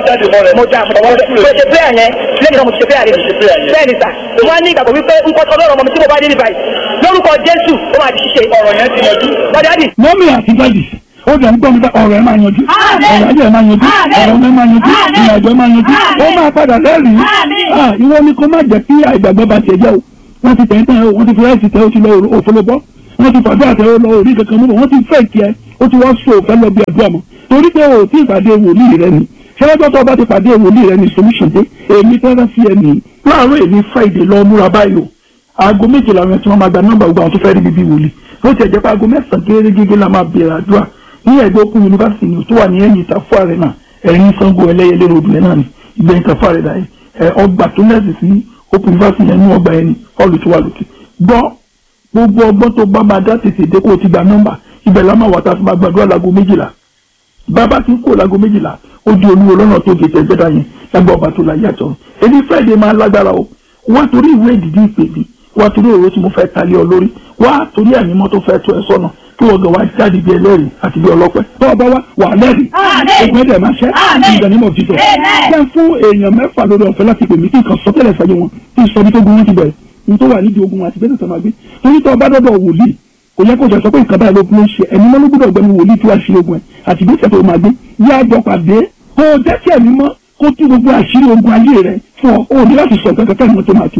mo dà mo ṣe prayer yẹn lẹ́yìn náà mo ti ṣe prayer yẹn bẹ́ẹ̀ ni sà mo wá ní ìgbàgbọ́ wípé nǹkan tó lọ́rọ̀ ọmọ mi tí mo bá dé ní báyìí lórúkọ Jésù ó máa di ṣíṣe ọ̀rọ̀ yẹn ti yanjú bọ́dádì. mọ́mí àti dádì ó dẹ̀ ń gbọ́ mi bá ọ̀rọ̀ ẹ̀ máa yanjú ọ̀rọ̀ ayé ẹ̀ máa yanjú ọ̀rọ̀ ẹ̀ máa yanjú ìrìnàjò ẹ̀ máa yanjú ó máa padà lẹ́rìí ìwọ ni kó má jẹ́ kí àìgbàgbọ́ bá tiẹ̀ jẹ́ o wọ́n ti tẹ̀ ń tẹ̀ o wọ́n ti fi ráìsì tẹ̀ o ti lọ òfolobọ́ wọ́n ti fàdúrà tẹ̀ o lọ orí kankan mú wọ́n ti fẹ́ kí ẹ ó ti wọ́n so òfẹ́ lọ bí àdúrà mọ́ torí pé o ti ìpàdé wòlíì rẹ ni ṣẹlẹ́jọ́ tó o bá ti pàdé wòlíì rẹ ni solution dé èmi tẹ́lẹ̀ sí ẹ nìyí láàárọ̀ èmi Friday lọ múra báyìí o aago méjìlá rẹ tí wọ́n máa gba nọ́mbà gbogbo àwọn tó fẹ́ rí bíbí wòlíì ó ti ẹ̀jẹ̀ pé aago mẹ́sàn-án gẹ́gẹ́ la máa bẹ̀rẹ̀ àdúrà ní ẹgbẹ́ òkú yunifásitì ni tó wà ní ẹ̀yìn ìtafọ́ àrẹ náà ẹ̀rín sango ẹlẹ́yẹlé ròdù ẹ̀ náà ni ìgbẹ́ ìtafọ́ àrẹ náà ẹ̀ ọgbà tó lẹ́sì sí òkú yunifásitì yẹn ní ọgbà ẹni ọ̀lù tó wà lókè gbọ́ gbogbo ọgbọ́n tó bá máa dá tètè dé kó o ti gba nọ́mbà ibẹ̀ la máa wà tá a fi máa gbàdúrà láago méjìlá bàbá ti ń kó láago méjìlá ó di olúwo lọ́nà tó gé tẹ̀gbẹ́dá yẹn lágbà ọba tó láyé àtọ̀ èmi Friday máa lágbára o wá torí ìwé ìdìdí ìpè mi wá torí òwe tí mo fẹ́ talé ọ lórí wá torí ànímọ́ tó fẹ́ tó ẹ sọ́nà kí wọ́n gan wá jáde bí ẹlẹ́rìí àti bí ọlọ́pẹ́ tó ọba wá wà lẹ́rìí ogun ẹ̀dẹ̀ máa ṣẹ́ ìgbànímọ̀ títọ̀ jẹ́ fún èèyàn mẹ́fà lórí ọ̀fẹ́ láti pè mí kí nǹkan sọtẹ́lẹ̀ fẹ́ yé wọn kí n sọ bí tó gun wọn ti bẹ̀rẹ̀ ní tó wà nídìí ogun wọn àti bẹ́ẹ̀ tó máa gbé torí tó ọba dọ́dọ̀ wòlíì kò yẹ kó jẹ sọ pé nǹkan báyìí ló ń ṣe ẹni mọ́ ló gbọ́dọ̀ gbẹ́ni wòlíì tí wàá ṣe ogun ẹ̀ àti ìgbésẹ̀ tó máa gbé yá àjọ pàdé kó o jẹ́ kí ẹ̀mí mọ́ kó tú gbogbo àṣírí ogun ayé rẹ̀ fún ọ ó ní láti sọ nǹkan kankan ní wọn tó máa tú.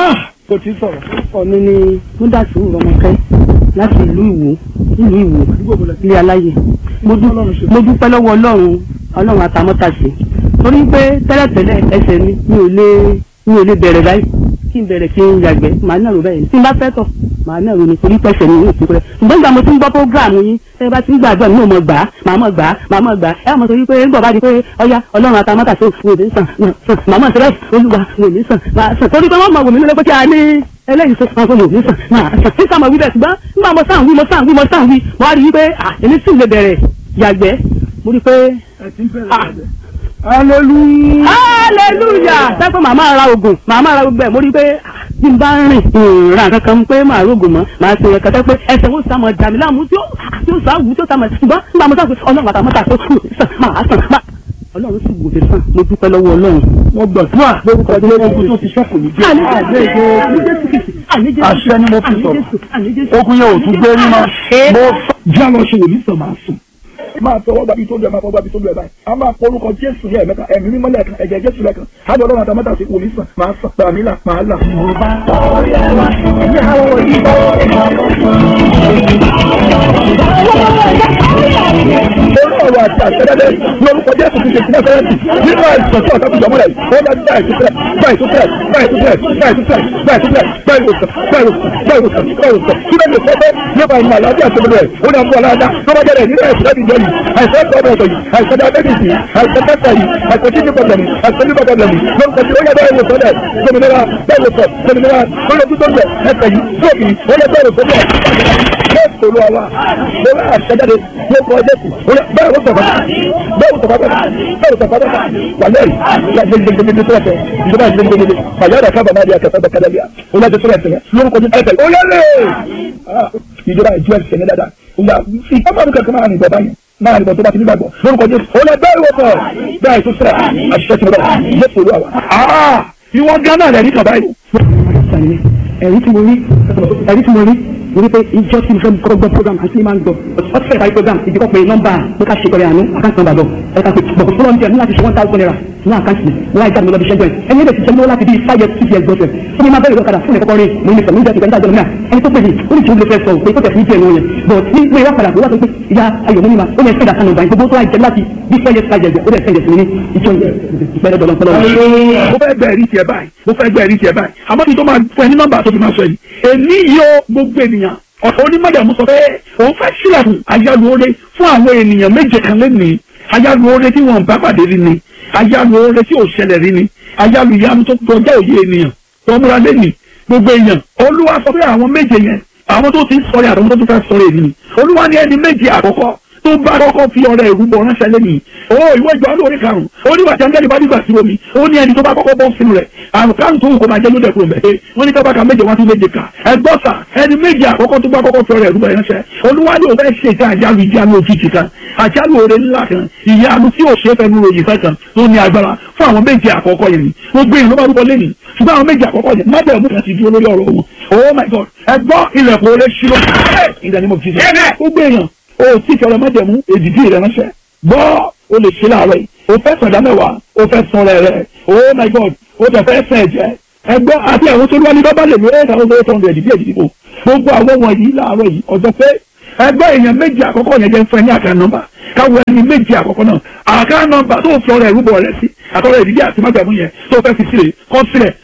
kò tí sọ̀rọ̀. ọkọ mi ni múdàsí rọmọkẹ́ láti ìlú ìwò ìlú ìwò ilé aláyè mo dúpẹ́ lọ́wọ́ ọlọ́run ọlọ́run àtàmọ́tàṣe torí pé tẹ́lẹ̀tẹ́lẹ̀ ẹsẹ̀ mi mi ò lè mi ò lè bẹ̀rẹ̀ báyìí kí n bẹ̀rẹ̀ kí n yàgbẹ́ màá náà rò báyìí tí n bá fẹ́ tọ̀ màá náà rò ní torí pẹ̀sẹ̀ mi ò sí pẹ́ ṣùgbọ́n ìgbà mo ti ń gbọ́ prógráàmù yín tẹ́ bá ti ń gbàdúrà mi ò mọ̀ gbà á màá mọ̀ gbà á màá mọ̀ gbà á ẹ mọ̀ torí pé ń bọ̀ bá di pé ọya ọlọ́run àtàmọ́tàṣe wò mí sàn sàn màá mọ̀ sẹ́rẹ̀ olúwa wò mí sàn màá sàn torí pé wọ́n mọ̀ wò mí lọ́pẹ́ kí a ní ẹlẹ́yìn tó san fún mi nísàn máa sàn nísàn máa wí bẹ́ẹ̀ ṣùgbọ́n nígbà mo sàn wí mo sàn wí mo sàn wí mo wá rí i pé à èmi sì lè bẹ̀rẹ̀ yàgbẹ́ mo rí i pé hallelujah. hallelujah sẹ́kọ̀ màmá ra oògùn màmá ra gbogbo ẹ̀ mo rí i pé ah, bí n bá rìn ìrìn kankan pé màá rògùn mọ́ màá ṣe ẹ̀ka tẹ́ pé ẹsẹ̀ wo sá mọ̀ dàmí láàmú tí ó tí ó sá wù tí ó sá mọ̀ ṣùgbọ́n nígbà mo sá pé ọlọ́run àtàmọ́ta tó kù sàn máa sàn máa ọlọ́run sì wò mí sàn mo dúpẹ́ lọ́wọ́ ọlọ́run. wọ́n gbàdúrà lórúkọ jẹ́ ogun tó ti ṣọ́kù ní jẹ́ àṣẹ ni mo fi sọ̀rọ̀ ogun yẹn ò tún gbé rí máa mo já lọ ṣe wòlíì sàn máa sùn máa tọwọ́ gbàbí tó lu ẹ̀ máa fọwọ́ gbàbí tó lu ẹ̀ báyìí a máa pọ orúkọ jésù ní ẹ̀mẹ́ta ẹ̀mí mímọ́ lẹ́ẹ̀kan ẹ̀jẹ̀ jésù lẹ́ẹ̀kan ájọ ọlọ́run àtàmọ́tà sí wòlíì sàn máa sàn gbàmí là máa là. orí ọ̀rọ̀ àti àṣẹ́dẹ́dẹ́ lórúkọ jésù ti ṣe sí nẹ́sẹ̀rẹ́tì nínú àìsàn tí ọ̀tá ti jọ múlẹ̀ ó dá bá ìtúsílẹ̀ bá ìtúsílẹ̀ bá ìtúsílẹ̀ bá ìtúsílẹ̀ bá ìtúsílẹ̀ bá ìwòsàn bá ìwòsàn bá ìwòsàn bá ìwòsàn kí ló lè sọ pé nípa ìmọ̀ àlàáfíà tó lẹ̀ ó dá bọ́ aláàdá tó bá jẹ́rẹ̀ nínú ẹ̀sìn láti jọ yìí àìsàn tó ọ̀dọ̀ yìí àìsàn diabetes yìí àìsàn kẹta yìí àìsàn kidney problem yìí àìsàn liver problem yìí lórúkọ tí ó yẹ bá ìwòsàn lẹ̀ gbòmìnira bá ìwòsàn gbòmìnira lórí tó lẹ̀ ẹsẹ̀ yìí lóòkì ó yẹ bá ìwòsàn lẹ̀ jésù olúwa wa lórí àṣẹjáde lórúkọ jésù bẹ́ẹ̀ ló sọ̀rọ̀ bẹ́ẹ̀ ló sọ̀rọ̀ bẹ́ẹ̀ ló sọ̀rọ̀ wà lẹ́yìn gbẹgbẹgbẹgbẹ tó ẹsẹ̀ ìjọba gbẹgbẹgbẹ fàyàrá kábà náà di akẹ́kọ̀ọ́ bẹ́ẹ̀ kẹ́lẹ́ bíà ó lẹ́jọ́ tó ẹsẹ̀ lórúkọ jésù ẹsẹ̀ ó yẹ́lẹ̀ ìjọba ìjọ ẹsẹ̀ ní dáadáa ìgbà ìfọ́nmọ́ mi kẹ́kẹ́ máa rìn bọ̀ báyìí máa rìn bọ̀ tó bá ti ní gbàgbọ́ lórúkọ jésù ó lẹ bẹ́ẹ̀ wọ́pọ̀ bẹ́ẹ̀ tó sẹ́ra àṣìṣe ti bọ̀ jésù olúwa wa. ìwọ gánà rẹ̀ ní kàbáyé. ẹ̀rí tí mo rí ẹ̀rí tí mo rí mo rí pé ìjọ tí mo fẹ́ kọ́ gbọ́ program àti ní máa ń gbọ́ ọtí fẹ́ ìparí program ìdíkọ́ pé nọ́mbà pé ká ṣe pẹ̀lẹ́ àánú àkáǹtì nọ́mbà bọ̀ ẹ̀ka pé bọ̀kọ̀ fúlọ́ ní láti ṣe one thousand naira ní àkáǹtì mi wọ́n á jáde lọ́bi ṣẹ́jọ́ ẹ̀ ẹni ẹ̀dẹ̀ ti jẹ́ mọ́ láti bí five years six years gbọ́sẹ̀ fún mi máa bẹ̀rẹ̀ lọ́kadà fún ìkọ́kọ́ rí mo ní sọ̀rọ̀ nígbà tí ìgbà tí ẹni tó pè mí ó ní tí ó lè fẹ́ sọ pé tó tẹ̀ fún ìjẹ́ ìwọ̀n yẹn but ní pé wọ́n padà pé wọ́n sọ pé ìyá ayọ̀ mímí ma ó yẹ fẹ́ dàkánù báyìí gbogbo tó wà jẹ́ láti bí five years five years ó dẹ̀ five years mi ní ìjọ ìpẹ́rẹ́ dọ̀lọ́pọ̀lọ́ mo fẹ́ gbẹ́ ẹ̀rí tiẹ̀ báyìí mo fẹ́ gbẹ́ ẹ̀rí tiẹ̀ báyìí àmọ́ kí n tó máa fún ẹ ní nọ́mbà tó fi máa sọ yìí èmi yóò gbogbo ènìyàn ọ̀tọ̀ onímọ̀jàmú sọ pé òun fẹ́ sílẹ̀kùn ayálùore fún àwọn ènìyàn méje kan lẹ́nìí ayálùore tí wọ́n bá pàdé rí ni ayálùore tí ò ṣẹlẹ̀ rí ni ayálùyanu tó kọjá òye ènìyàn tó múra lẹ́nìí gbogbo èèyàn olúwa sọ pé àwọn méje yẹn àwọn tó ti ń sọ̀rọ̀ àtàwọn tó tún fẹ́ sọ̀rọ̀ ènìyàn olúwa ní ẹni méje àkọ́kọ́ tó bá kọ́kọ́ fi ọrẹ ìrúbọ ránṣẹ́ lẹ́nìí o ìwé ìjọ lórí karùn-ún ó ní wàtí angẹ́lì bá dìgbà sí omi ó ní ẹni tó bá kọ́kọ́ bọ́ sínú rẹ̀ àrùn karùn tó wù kó máa jẹ́ lóde kúrò mẹ́ẹ̀ wọ́n ní kábàkà méje wọ́n tún méje kà ẹgbọ́n sà ẹni méje àkọ́kọ́ tó bá kọ́kọ́ fi ọrẹ ìrúbọ ránṣẹ́ olúwa ní òun fẹ́ ṣe ìta àjálù ìjánu òjijì kan àjálù oore ńlá kan ìyanu tí ò ṣe é fẹnu ròyìn fẹ́ kan tó ní agbára fún àwọn méje àkọ́kọ́ yẹn ni gbogbo èèyàn ló bá rúbọ lẹ́nìí ṣùgbọ́n àwọn méje àkọ́kọ́ yẹn má bẹ̀rẹ̀ mú kan sí dúró lórí ọ̀rọ̀ wọn oh my god ẹgbọ́n ilẹ̀kùn oore ṣílọ ìdánimọ̀ fi ṣe gbogbo èèyàn o tí kẹrẹ mọ́jẹ̀mú èdìdí rẹ ránṣẹ́ gbọ́ o lè ṣe láàárọ̀ yìí o fẹ́ sọ̀dá mẹ́wàá o fẹ́ sọ rẹ̀ rẹ̀ oh my god o tẹ̀ fẹ́ sẹ̀ jẹ́ ẹgbọ́ àti àwọn tó lúwa ní bábá lè lo eight thousand eight hundred èdìdí èdìdí o gbogbo àwọn wọ̀nyí láàárọ̀ yìí ọjọ́ pé ẹgbẹ́ èèyàn méjì àkọ́kọ́ yẹn jẹ́ fún ẹ ní àká nọ́mbà káwọ ẹni méjì àkọ́kọ́ náà àká nọ́mbà tó fi ọrẹ ìrúbọ rẹ sí àtọrọ ìdílé àti májàmú yẹn tó fẹ́ fi sílẹ̀ kọ sílẹ̀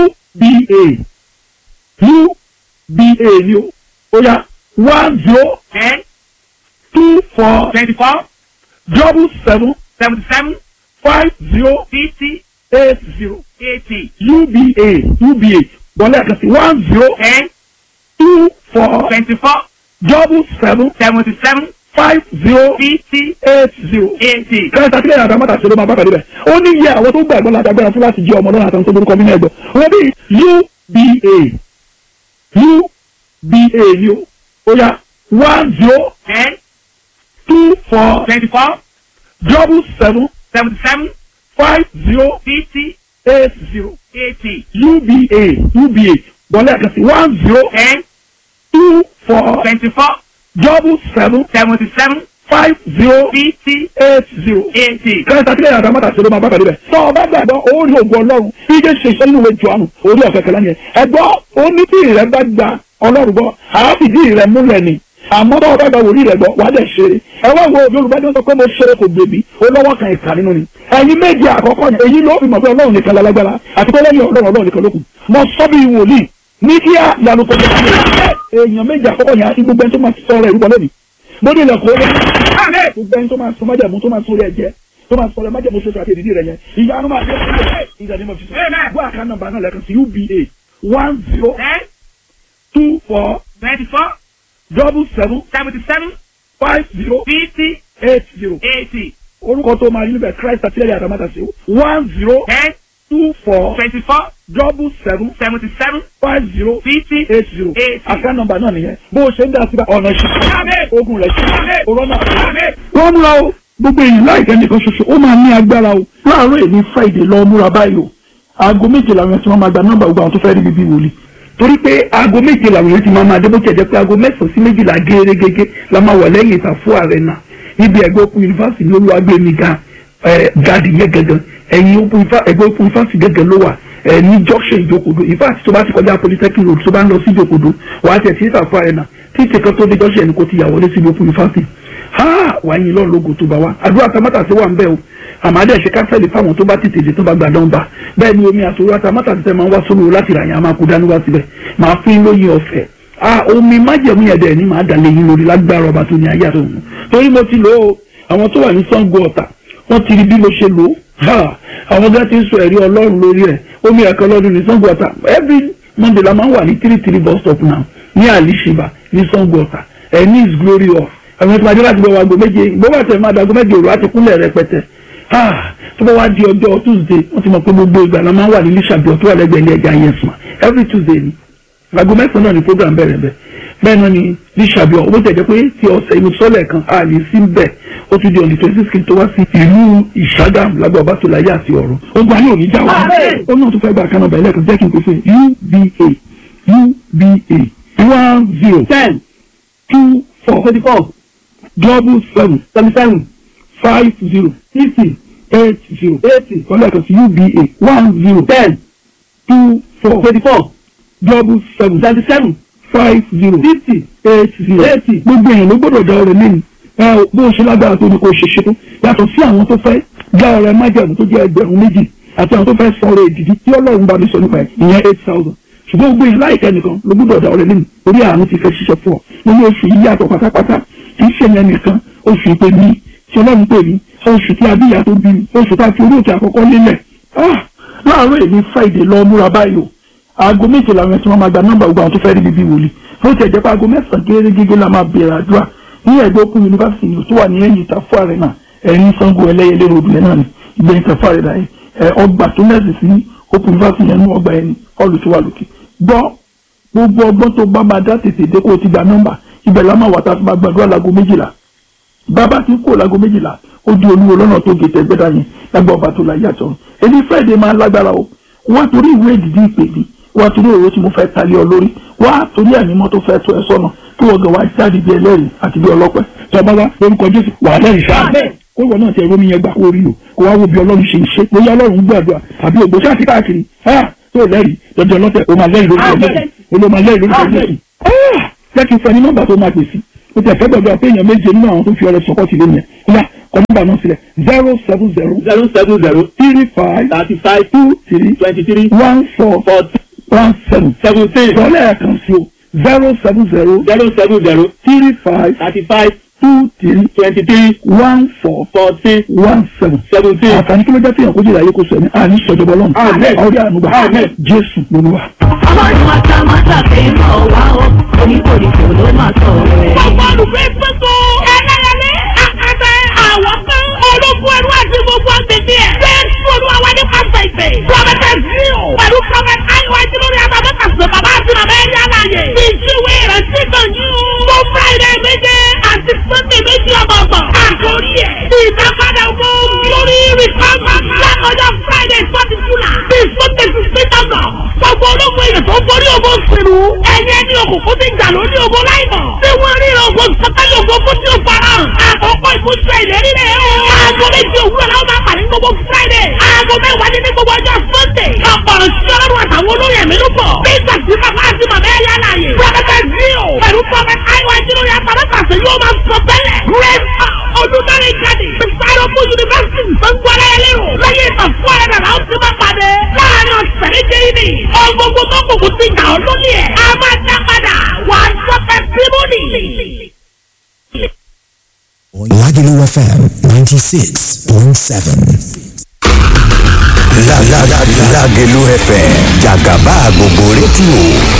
uba uba ni o ó yá one zero ten two four twenty-four double seven seventy-seven five zero fifty eight zero eighty uba uba wọlé àkàtì one zero ten two four twenty-four double seven seventy-seven five zero fifty eight zero. eighty. kẹta sílẹ̀ yàrá mọ́tà ṣe ló máa bá pàdé bẹ̀. ó ní iye àwọn tó gbàgbọ́ láti agbára fún láti jẹ́ ọmọ lọ́nà àtàwọn tó lórúkọ nínú ẹgbẹ́. wọ́n bí uba uba ni o ó yá one zero ten two four twenty-four double seven seventy-seven five zero fifty eight zero. eighty uba uba wọlé àkàtì one zero ten two four twenty-four double seven seventy-seven five zero fifty eight zero. eighty. kẹta sílẹ̀ yàrá mọ́tà ṣe ló máa bá pàdé bẹ̀. tọ́ ọ bá gbàgbọ́ orí ògùn ọlọ́run bí jẹ́ ṣe iṣẹ́ nínú ìwé jọ̀ọ́nù orí ọ̀kẹ́ kẹlẹ́ yẹn. ẹ̀gbọ́ ó ní tí ìrẹ́ bá gba ọlọ́run gbọ́ àáfìdí ìrẹ́ múlẹ̀ ni àmọ́ bá ọ̀gá wòlíì rẹ̀ gbọ́ wàá dẹ̀ ṣeré ẹ wá wo yorùbá ní wọ́n sọ pé mo ṣeré kò gbèbí ó lọ́wọ́ kan ìka nínú ni ẹ̀yin méje àkọ́kọ́ yẹn èyí ló fi mọ̀ pé ọlọ́run nìkan lálágbára àti pé lẹ́yìn ọlọ́run ọlọ́run nìkan ló kù mo sọ bí wòlíì ní kí á yanu kò tó kí èèyàn méje àkọ́kọ́ yẹn àti gbogbo ẹni tó máa sọ rẹ̀ rúbọ lónìí mo ní ilẹ̀kùn ó lé gbogbo ẹni tó máa sọ májàmú tó máa sọ rẹ̀ jẹ́ tó máa sọ rẹ̀ májàmú sọ àti èdìdí rẹ̀ yẹn ìyanu máa dé ìgbà ní mo fi sọ gbọ́ àká nọ́mbà náà lẹ́kan sí uba one zero ten two four twenty-four double seven seventy-seven five zero fifty eight zero eighty orúkọ tó máa rí níbẹ̀ christ àtìlẹ́yìn àtàmátàsí one zero ten two four twenty-four double seven seventy-seven five zero fifty eight zero eighty. account number náà nìyẹn bó o ṣe ń dá sí ọ̀nà Àmín. ìṣẹ́ ogun rẹ̀ ṣe Àmín. òrọ́nà. Àmín. wọ́n múra o gbogbo èyí láìpẹ́ nìkan ṣoṣo ó máa ní agbára o láàárọ̀ èmi friday lọ múra báyìí o aago méje làwọn ẹtí wọn máa gba nọ́mbà gbogbo àwọn tó fẹ́ rí bíbí wòlíì torí pé aago méje làwọn èyí ti máa máa dé bó tiẹ̀ jẹ́ pé aago mẹ́sàn-án sí méjìlá gẹ́gẹ́gẹ́ la máa wà lẹ́yìn ìtàfó ààrẹ náà níbi ẹgbẹ́ òkú yunifásitì ní olúwàgbẹ̀mí ga gadi yẹn gẹ́gẹ́ ẹ̀yìn òkú ifá- ẹgbẹ́ òkú yunifásitì gẹ́gẹ́ ló wà ẹ ní junction ìjókòdó ìfáàtì tó bá ti kọjá polytechnic road tó bá ń lọ sí ìjókòdó wàá tẹ̀ sí ìtàfó ààrẹ náà títí kan tó dé junction ẹni kò ti yà wọlé sí ìlú òkú yunifásitì ha wàá yin lọ́ọ̀ lógo tó bá wa àdúrà tamátàsí wà ń bẹ́ o àmàdé ṣe kánsẹ́lì fáwọn tó bá tètè dé tó bá gbà dánba bẹ́ẹ̀ ni omi àtòrò tamátàsí tẹ máa ń wá sórí o láti ràyàn a máa kó dání wá síbẹ̀ máa fún yín lóyin ọ̀fẹ́ ah omi májẹ̀mú yẹn dẹ̀ ni màá dàlẹ́ yín lórí lágbára ọba tó ní ayé àtọ̀hún torí mo ti lò ó àwọn tó wà ní Ṣàngó Ọ̀tà wọ́n ti rí bí mo ṣe lò ó ha àwọn gá ti ń sọ ẹ̀rí ọlọ́run lórí ẹ̀ omi ẹ̀kọ́ lọ́dún ní Ṣàngó Ọ̀tà every monday la máa ń wà ní three three bus stop now ní àlìṣìbà ní Ṣàngó Ọ̀tà ẹ̀ ní is glory of àwọn ìpàdé láti bọ̀ wá aago méje bó bá tẹ̀ máa da aago méje òru àti kúnlẹ̀ rẹpẹtẹ Ah, tó bá wá di ọjọ́ tuesday wọ́n ti mọ̀ pé gbogbo ìgbà la máa ń wà ní lísàbí ọ̀tún àlẹ́gbẹ̀ẹ́ ilé ẹja yẹn sùn every tuesday ni aago mẹ́sàn-án náà ni program bẹ̀rẹ̀ bẹ́ẹ̀ bẹ́ẹ̀ náà ni lísàbí ọ̀hún ó tẹ̀ jẹ́ pé ti ọ̀sẹ̀ inú sọ́lẹ̀ kan a lè sí bẹ́ẹ̀ ó tún di ọ̀nì twenty six kí n tó wá sí ìlú ìṣàgàm lágbà ọba tó láyé àti ọ̀rọ̀ ó gba ní òní jáwọ́ ó náà tún fẹ́ gba àkànnà bẹ̀rẹ̀ lẹ́ẹ̀kan jẹ́ kí n pèsè uba uba one zero ten two four twenty four double seven seventy seven five zero fifty eight zero eighty kọ́lá kan sí uba one zero ten two four twenty four double seven seventy seven five zero fifty eight zero eighty. gbogbo èèyàn ló gbọ́dọ̀ dá ọrẹ lẹ́yìn ẹ ò bó o ṣe lágbára tó ní kó o ṣe ṣe tó yàtọ̀ sí àwọn tó fẹ́ dá ọrẹ májàmú tó jẹ́ ẹgbẹ̀rún méjì àti àwọn tó fẹ́ san ọrẹ ìdìdí tí ọlọ́run bá mi sọ nípa ẹ̀ ìyẹn eight thousand ṣùgbọ́n gbogbo èèyàn láìka nìkan ló gbọ́dọ̀ dá ọrẹ lẹ́yìn orí àánú ti fẹ́ ṣiṣẹ́ fún ọ nínú oṣù yìí yàtọ̀ pátápátá kì í ṣe yẹn nìkan oṣù ìpè mí tí ọlọ́run pè mí oṣù tí abíyá tó bí mi oṣù tá a fi orí òkè àkọ́kọ́ lélẹ̀ ah láàárọ̀ èmi friday lọ múra báyìí o aago méje làwọn ẹtí wọn máa gba nọ́mbà gbogbo àwọn tó fẹ́ rí bíbí wòlíì bó tiẹ̀ jẹ́ pé aago mẹ́sàn-án gẹ́gẹ́ la máa bẹ̀rẹ̀ àdúrà ní ẹgbẹ́ òkú yunifásitì ni tó wà ní ẹ̀yìn ìtafọ́ àrẹ náà ẹ̀rín sango ẹlẹ́yẹlé ròdù yẹn náà ni ìgbẹ́ ìtafọ́ àrẹ náà ẹ̀ ọgbà tó mẹ́sì sí òkú yunifásitì yẹn ní ọgbà ẹni ọlù tó wà lókè gbọ́ gbogbo ọgbọ́n tó bá máa dá tètè dé kó o ti gba nọ́mbà ibẹ̀ la máa wà tá a fi máa gbàdúrà láago méjìlá bàbá ti kó láago méjìlá ó di olúwo lọ́nà tó gé tẹ́gbẹ́dá yẹn lágbà ọba tó láyé àtọ̀ èmi friday máa lágbára o wá torí ìwé ìdìdí ìpè mi wá torí òwe tí mo fẹ́ talé ọ lórí wá torí ànímọ́ tó fẹ́ tó ẹ sọ́nà kí wọ́n gan wá jáde bí ẹlẹ́rìí àti bí ọlọ́pẹ́ tọ́ba wá lórúkọ jésù wà á lẹ́rìí sáà kó ìwọ náà ti ẹ̀rọ mi yẹn gbà kó rí o kó wá wo bí ọlọ́run ṣe ń ṣe bóyá ọlọ́run gbàdúrà àbí ògbó ṣáà ti káàkiri ah tó lẹ́rìí lọ́jọ́ ọlọ́tẹ̀ o máa lẹ́rìí lórúkọ jésù o ló máa lẹ́rìí lórúkọ jésù ah jẹ́ kí n fẹ́ ní nọ́mbà tó máa pè sí o tẹ̀ fẹ́ gbàdúrà pé èèyàn méje nínú àwọn tó fi ọrẹ sọkọ́ sílé yẹn kódà kọ nọ́mbà náà sílẹ̀ zero seven zero zero seven zero three five thirty five two three twenty three one four forty one seven seventeen ìrọ̀lẹ́ ẹ̀kan sí o zero seven zero zero seven zero three five thirty five two three twenty three one four forty one seven. seventeen. àǹfààní kí ló jẹ́ fihàn kójú ìlàyé kò sọ ẹ̀mí àní sọ̀jọ̀bọ̀ lọ́nà Àmín. ọ̀rẹ́ ànúgbà Àmín. jésù lolúwa. ọlọ́run àtàmátà fi ń bọ̀ wá o oníkòríkò ló máa sọ rẹ̀. Gbogbo olùgbé gbogbo ẹlẹ́yẹlé àkàtà àwọn kan ológun ẹrú àti gbogbo agbègbè ẹ̀. Jésù olúwa wá ní pásítọ̀ ìpè. Prọfẹ̀tà Zio pẹ̀lú prọfẹ̀tà Ayiwa Jílórí Abamẹ́ta sọ bàbá àti màmá ẹ̀yà láàyè. Ìṣúwé ìrántí kan yín o. Mo Friday méje àti Sunday méjì ọ̀bọ̀bọ̀. Àkórí ẹ̀ ìdápadà owó lórí rìpámà. Lákọjá Friday forty July. Bí Sunday fifteen August. Gbogbo ológun èèyàn tó borí ogun òṣèlú. Ẹ̀yẹ ní òkùnkùn ti jà lórí ogun láìmọ̀. Tí wọ́n rí ogun sọ́kẹ́lẹ̀ ogun fún tí ó fara hàn. Àkọ́kọ́ ìmúṣẹ ìlérí rẹ̀ o. Aago méjì òwúrọ̀ làwọn máa pàdé gbogbo Friday. Aago mẹ́wàá ní ní gbogbo ọjọ́ Sunday. Ọ̀pọ̀rọ̀ sí ọlọ́run àtàwọn olóyè mi ló bọ̀. Nígbà tí bàbá àti màmá ẹ̀yà láàyè. Prọfẹ̀tà Zio pẹ̀lú Prọfẹ̀tà Ayiwa Jílórí Àtàlọ́kàṣe yóò máa sọ bẹ́lẹ̀. Grace Olùdarí Gadi. Sáyọ́pù Yunifásitì Sango Aláyẹlérò. Lẹ́yìn ìtàfọ́ ẹ̀rẹ̀ làwọn ti máa pàdé. Láàárín ọ̀sẹ̀ méje yìí ni. Ọgbogbo tó kùkù ti jà ọ́ lónìí ẹ̀. A máa dá padà. Wà á sọ fẹ́ símúnì. Lagelu FM 96.7. La la la Lagelu FM Jagaba gbogbo rédíò